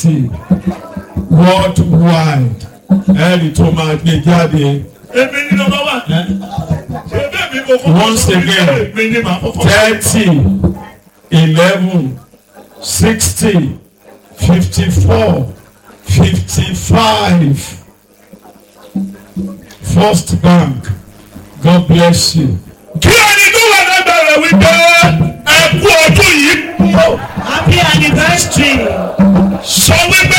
sixty worldwide ẹ̀rì tó máa gbé jáde èmi ní nọ́mbà wà. ṣé bẹ́ẹ̀ mi mo kọ́ Once again. èmi ní màá kọ́kọ́. thirty eleven sixty fifty four fifty five First Bank God bless you. kí ẹni tó wà lágbára wípé ẹ kú ọdún yìí Happy anniversary. sọ wípé